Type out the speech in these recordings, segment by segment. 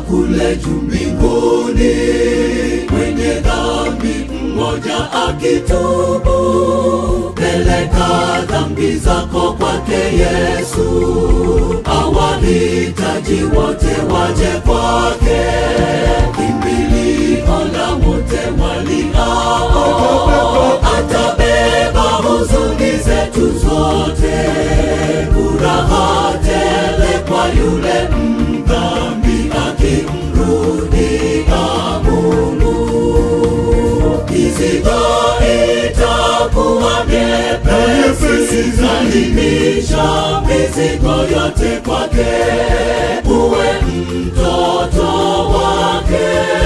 kule juu mbinguni, mwenye dhambi mmoja akitubu, peleka dhambi zako kwake Yesu, awahitaji wote waje kwake, kimbilio la wote waliao, atabeba huzuni zetu zote, furaha tele kwa yule mdhambi akimrudia Mungu. Mizigo itakuwa myepesi, salimisha mizigo yote kwake, uwe mtoto wake,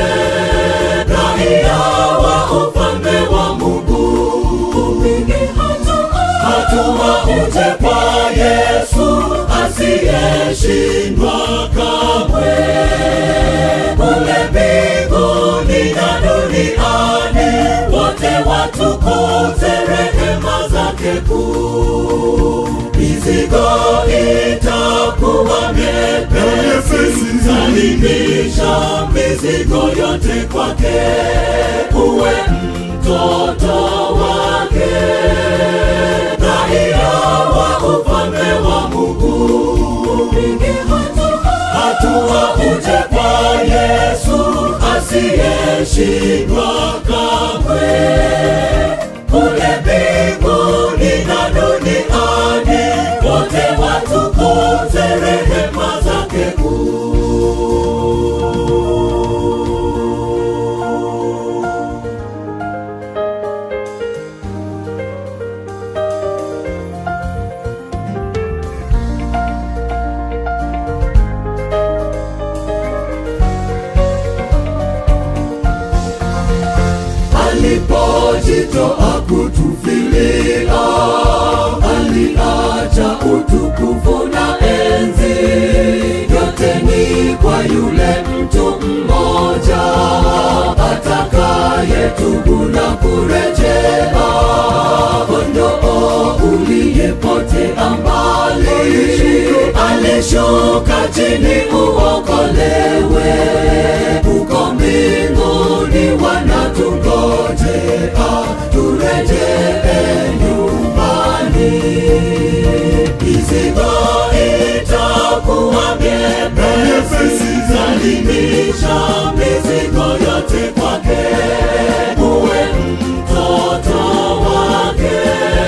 raia wa ufalme wa Mungu. Upige hatua uje kwa Yesu asiyeshindwa kamwe, kule mbinguni na duniani, wote watukuze rehema zake kuu. Mizigo itakuwa myepesi, salimisha mizigo yote kwake, uwe mtoto wake raia wa ufalme wa Mungu. Upige hatua uje kwa Yesu asiyeshindwa kamwe, kule mbinguni na duniani, wote watukuze rehema zake kuu. alipojitoa kutufilia, aliacha utukufu na enzi, yote ni kwa yule mtu mmoja atakayetubu na kurejea, kondoo uliyepotea mbali, alishuka chini uokolewe, uko mbinguni wanatungojea turejee nyumbani. Mizigo itakuwa myepesi, salimisha mizigo yote kwake, uwe mtoto wake,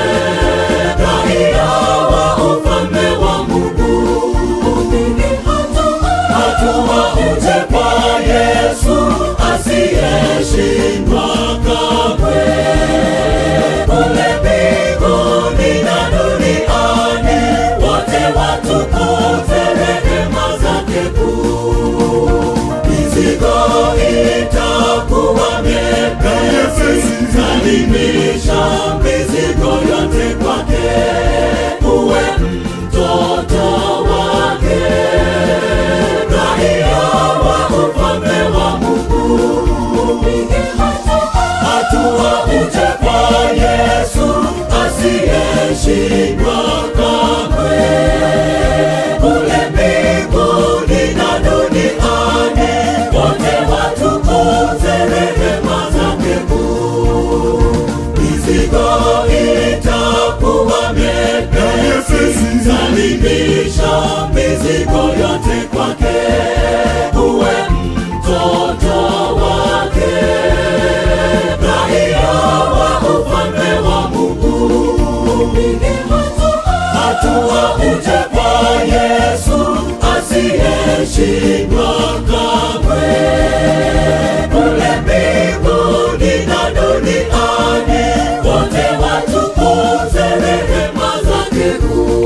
raia wa ufalme wa Mungu. Upige hatua uje kwa Yesu asiyeshindwa kamwe, kule mbinguni na duniani, wote watukuze rehema zake kuu. Mizigo itakuwa myepesi, salimisha mizigo yote kwake, uwe mtoto wake raia wa ufalme wa Mungu. Upige hatua uje kwa Yesu asiyeshindwa kamwe, kule mbinguni na duniani, wote watukuze rehema zake kuu. Mizigo itakuwa myepesi, salimisha mizigo yote kwake, uwe mtoto wake, raia wa ufalme wa Mungu. Upige hatua uje kwa Yesu asiyeshindwa kamwe, kule mbinguni na duniani, wote watukuze rehema zake kuu.